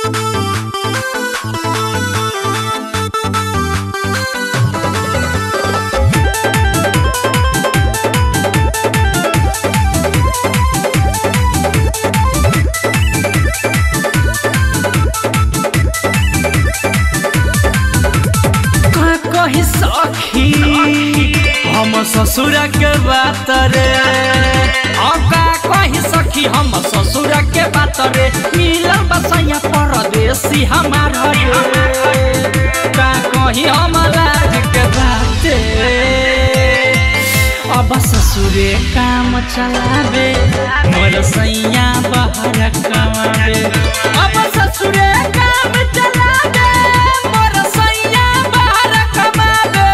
का कही सखी हम ससुर के बात रे अब का कही सखी हम ससुर के बात रे मिलल बसैया परदेसी हमार रे का कही हम लाज के बात अब ससुरे काम चलावे मोर सैया बाहर कमावे अब ससुरे काम चलावे मोर सैया बाहर कमावे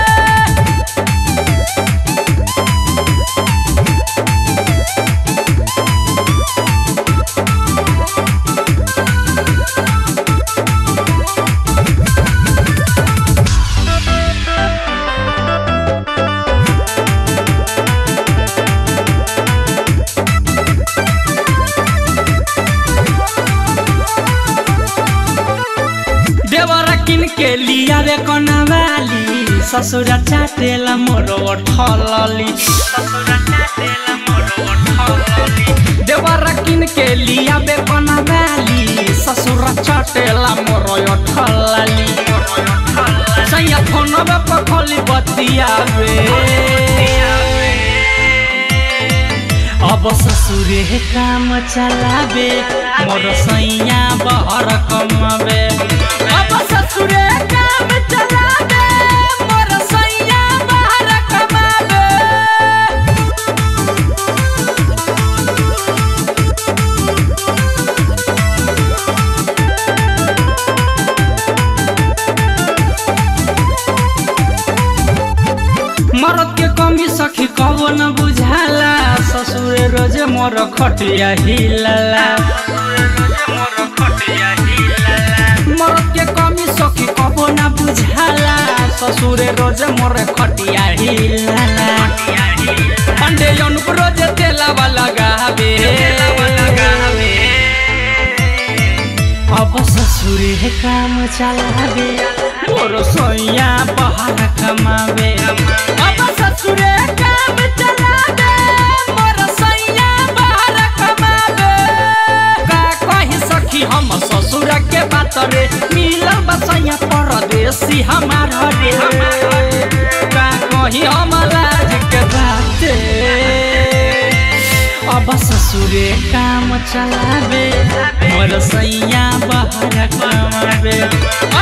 देवर किन के लिया रे कनवाली ससुर चाटेला मोर ठलली देवर किन के लिया बे कनवाली ससुर चाटेला मोर ठलली सैया फोनबे पर खोली बतियावे अब ससुरे काम चलावे मोर सैया बहर कमावे अब ससुरे काम चलावे मोर सैया बहर कमावे मरद के कमी सखी कबो न बुझाला ससुरे रोजे मोर खटिया हिलाला मरद के कमी सखी कबो न बुझाला ससुरे रोजे मोर खटिया हिलाला अंडे अनुप रोजे तेलावा लगावे अब ससुरे काम चलावे मोर सैया बाहर कमावे अब ससुरे काम चलावे मोर सैया बाहर कमावे का कही सखी हम ससुर के बात रे मिलल बसैया परदेसी हमार रे का कही हम लाज के बात अब ससुरे काम चलावे मोर सैया बाहर कमावे